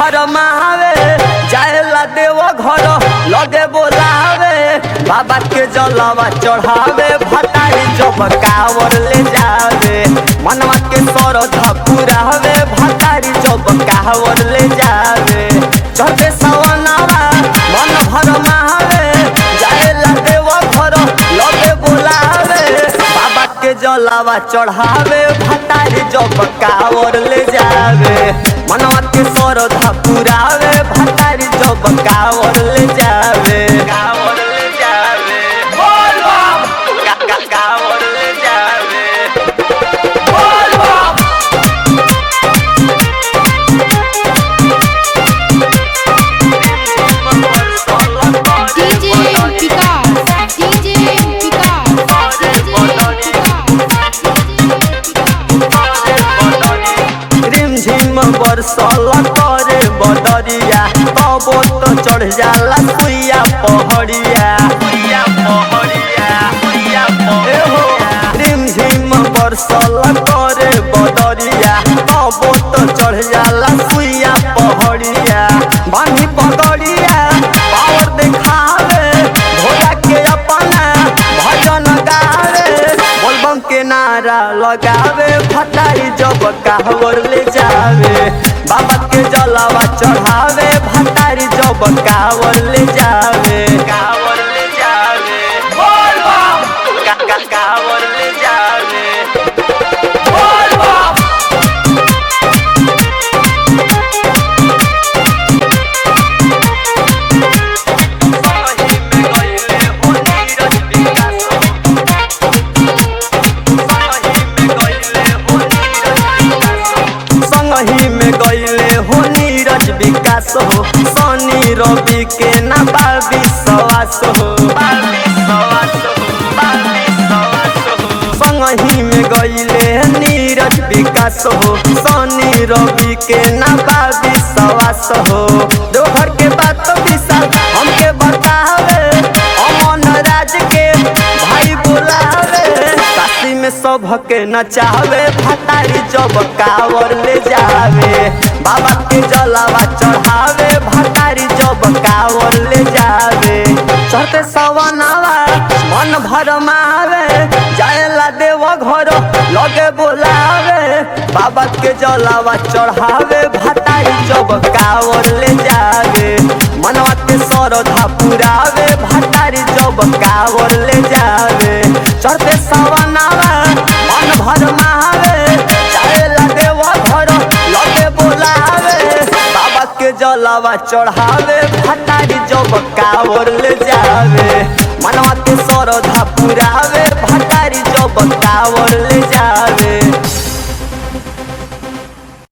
भरमावे जाएला देव घर लगे बोलावे बाबा के जलवा चढ़ावे भटारी जब कावर ले जावे मनवा के सरधा पुरावे भटारी जब कावर ले जावे चढ़ते सवनावा मन भरमावे जाएला देव घर लगे बोलावे बाबा के जलावा चढ़ावे भटारी जब कावर ले जावे मनवा के सरधा पुरावे भटारी जब कावर ले जावे कावर ले जावे बोल बम का का कावर ले जावे बोल बम DJ Vikas, DJ Vikas, रिम झिम बरसल करे बदरिया कबो तो चढ़ जाला सुइया पहड़िया सुइया पहड़िया सुइया पहड़िया रिम झिम बरसल करे बदरिया कबो तो चढ़ जाला सुइया पहड़िया बानी पगड़िया पावर दिखावे भोला के अपना भजन गावे बोलबम के नारा लगावे भटारी जब कावर ले जावे बाबा के जलावा चढ़ावे भटारी जब कावर ले जावे कावर ले जावे बोल बम का का कावर ले जावे बोल बम सही में गइले हो नीरज विकास संगही में गईले हो नीरज विकास हो सनी रवि के ना बाबी सवास हो संगही में गईले नीरज विकास हो सनी रवि के ना बाबी सवास हो दोहर के बात विशाल हमके बतावे अमन राज के भाई बुलावे काशी में सबके नचावे भटारी जब कावर ले जावे बाबा के जलावा चढ़ावे भटारी जब कावर ले जावे चढ़ते सवनावा मन भरमावे जाएला देव घर लगे बोलावे बाबा के जलावा चढ़ावे भटारी जब कावर ले जावे मनवा के सरधा पुरावे भटारी जब कावर ले जावे चढ़ते सवनावा मन भरमावे जाएला देव घर लगे बोलावे बाबा के जलावा चढ़ावे भटारी जब कावर ले जावे मनवा के सरधा पुरावे भटारी जब कावर ले जावे